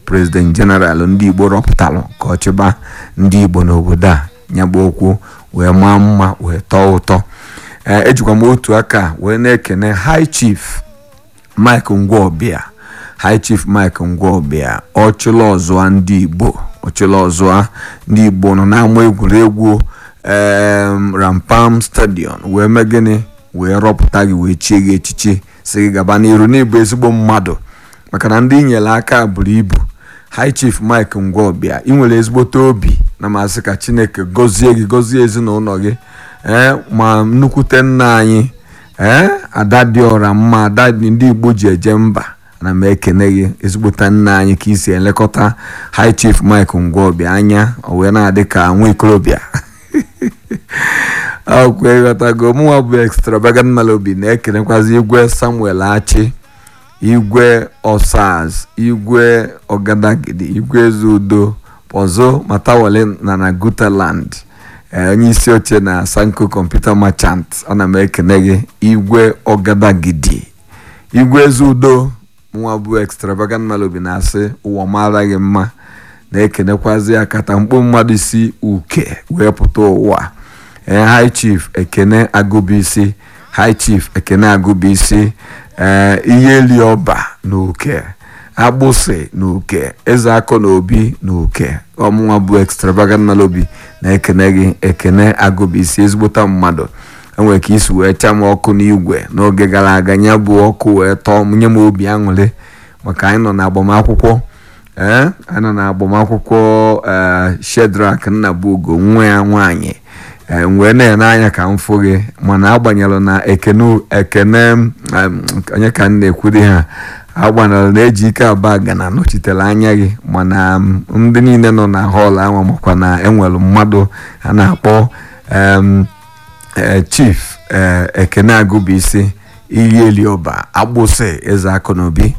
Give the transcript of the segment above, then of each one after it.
prezident jeneral ndị igbo rọpụtalụ ka ọ chịba ndị igbo n'obodo a nyagba okwu wee maa mma wee tọọ ụtọ ee ejikwa m otu aka wee na-ekene high chief mike ngwọbịa high chief mike ngwọbịa ọchụla ọzụa ndị igbo ọchụla ọzụa ndị igbo nọ n'ama egwuregwu em rampam stadium wee mee gịnị wee rọpụta gị wee chie gị echichi si gị gaba n'iru n'ịbụ ezigbo mmadụ maka na ndị inyere aka buru ibu high chief mike ngwọbịa ị nwere ezigbote obi na masị ka chineke gọzie gị gọzie ezinụlọ gị ee ma nnukwute nna anyị ee ada dị ọra mma ada ndị igbo ji eje mba ana m ekene gị ezigbote nna anyị ka isi elekọta high chief mike ngwọbịa anya o wee na-adị ka nwa ikorobịa akwụkwọ ịghọtago mụnwa bụ extravagant melody na-ekenekwazi igwe samuel achi igwe osaz igwe ọgadagidi igwe ezudo pozo matawale na na gutaland onye isi oche na sanko computer merchant ana m ekene gị igwe ọgadagidi igwe ezudo nwa bụ extravagant melody na-asị ụwa mara gị mma na-ekenekwazi akata mkpu mmadụ si uke wee pụta ụwa ee high chief ekene agụbisi high chief ekene agụbisi ee ihe eli ọba na uke agbụsị na uke eze akọ na obi na uke ọmụnwa bụ extravagant melody na-ekene gị ekene agụbisi ezigbota mmadụ enwere ka isi wee chaa m ọkụ n'igwe n'oge gara aga ya bụ ọkụ wee tọọ m nye m obi aṅụrị maka anyị nọ n'agbamakwụkwọ ee anyị nọ n'agbamakwụkwọ ee shedrak nnabugo nwa ya nwaanyị ee wee na-ene anya ka m fụ gị mana agbanyelụ na ekene ekene onye ka m na-ekwuri ha agbanyelụ na eji ike aba ga na nọchitere anya gị mana ndị niile nọ na họl ahụ makwa na enwere mmadụ a na-akpọ chief ekene agụbisi iyi elioba agbụsị eze akụnaobi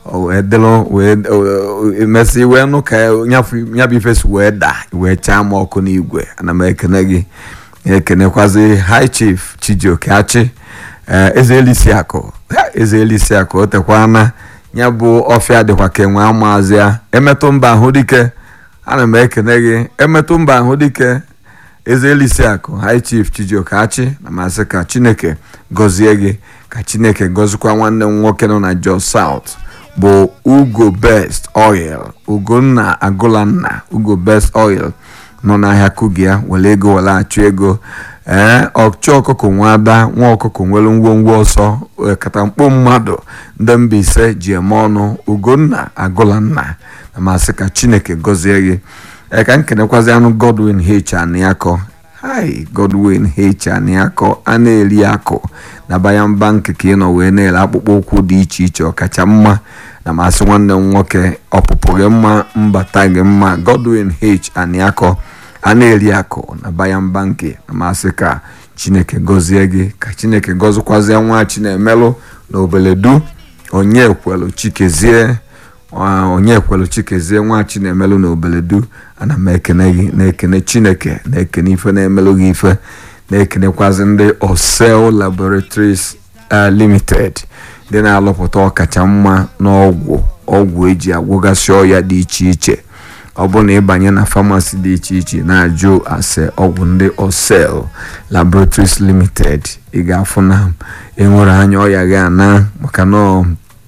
mesị wee nụ ka nyabụ ifesi wee daa wee chaa m ọkụ n'igwe ana m ekene gị ekenekwazi high chief chijioke achị eze elisiakụ eze elisiakụ o tekwana ya bụ ọfịa dịkwa ka enwe amaazị ya emetụ mba ahụ dike ana m ekene gị emetụ mba ahụ dike eze elisiakụ high chief chijioke achị na masị ka chineke gọzie gị ka chineke gọzikwa nwanne m nwoke nọ na jos south bụ ugo best oil ugonna agụlanna ugo best oil nọ n'ahịa kugi ya were ego were achụ ego ee ọchụ ọkụkọ nwa ada nwa ọkụkọ nwere ngwongwo ọsọ katamkpo mmadụ ndị mba ise ji eme ọnụ ugonna agụlanna na masị ka chineke gọzie gị ee ka m kenekwazi anụ godwin h aniakọ hi godwin h aniakọ a na-eri akụ na bayan bank ka ị nọ wee na-ere akpụkpọ ụkwụ dị iche iche ọkacha mma na masị nwanne m nwoke ọpụpụ gị mma mbata gị mma godwin h aniakọ a na-eri akụ na bayan bank na masị ka chineke gọzie gị ka chineke gọzikwazie nwa chinemelụ na obeledu onye kwelu chikezie onye kwelu chikezie nwa chinemelụ na obeledu ana m ekene gị na-ekene chineke na-ekene ife na-emelụ gị ife na-ekenekwazi ndị osel laboratories limited ndị na-alụpụta ọkacha mma n'ọgwụ ọgwụ eji agwụgasị ọya dị iche iche ọ bụ na ịbanye na famasi dị iche iche na-ajụ ase ọgwụ ndị osel laboratories limited ị ga-afụ na enwere anya ọya gị ana maka na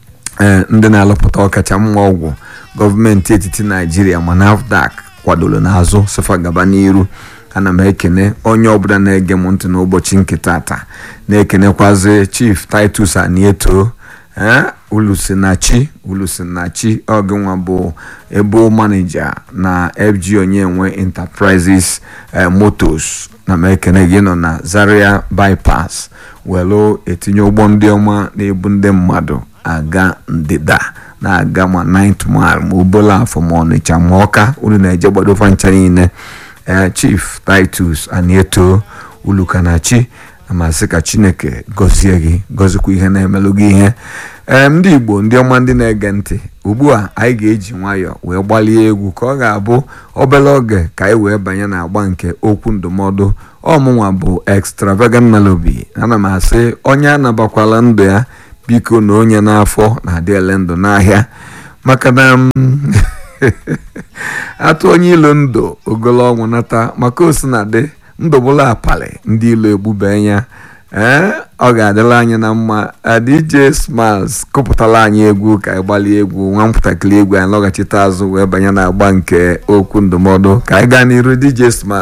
ndị na-alụpụta ọkacha mma ọgwụ gọọmenti etiti naijiria ma nafdac kwadoro n'azụ sofa gaba n'iru ana m ekene onye ọbụla na-ege m ntị n'ụbọchị nke tata na-ekenekwazi chief titus anieto ulusinachi ulusinachi ọgịnwa bụ ebo manija na fg onyenwe enterprises motos na m ekene gị nọ na zaria bypass welu etinye ụgbọ ndị ọma na-ebu ndị mmadụ aga ndịda na-aga ma 9th mile ma obola afọ ma ọnịcha ma ọka unu na-eje gbadofa ncha niile ee chief titus anieto ulukanachi amasị ka chineke gọzie gị gọzikwa ihe na-emelụ gị ihe ee ndị igbo ndị ọma ndị na-ege ntị ugbu a anyị ga-eji nwayọọ wee gbalie egwu ka ọ ga-abụ obere oge ka anyị wee banye n'agba nke okwu ndụmọdụ ọmụnwa bụ extravagant melody ana m asị onye anabakwala ndụ ya biko na onye n'afọ na-adị ele ndụ n'ahịa maka na atụ onye ilo ndụ ogolo ọnwụ nata maka osinadị ndụ bụla apali ndị ilo egbube ya ee ọ ga-adịla anyị na mma DJ Smiles kụpụtara anyị egwu ka anyị gbalie egwu nwa mpụtakịrị egwu anyị lọghachite azụ wee banye na agba nke okwu ndụmọdụ ka anyị gaa n'iru DJ Smiles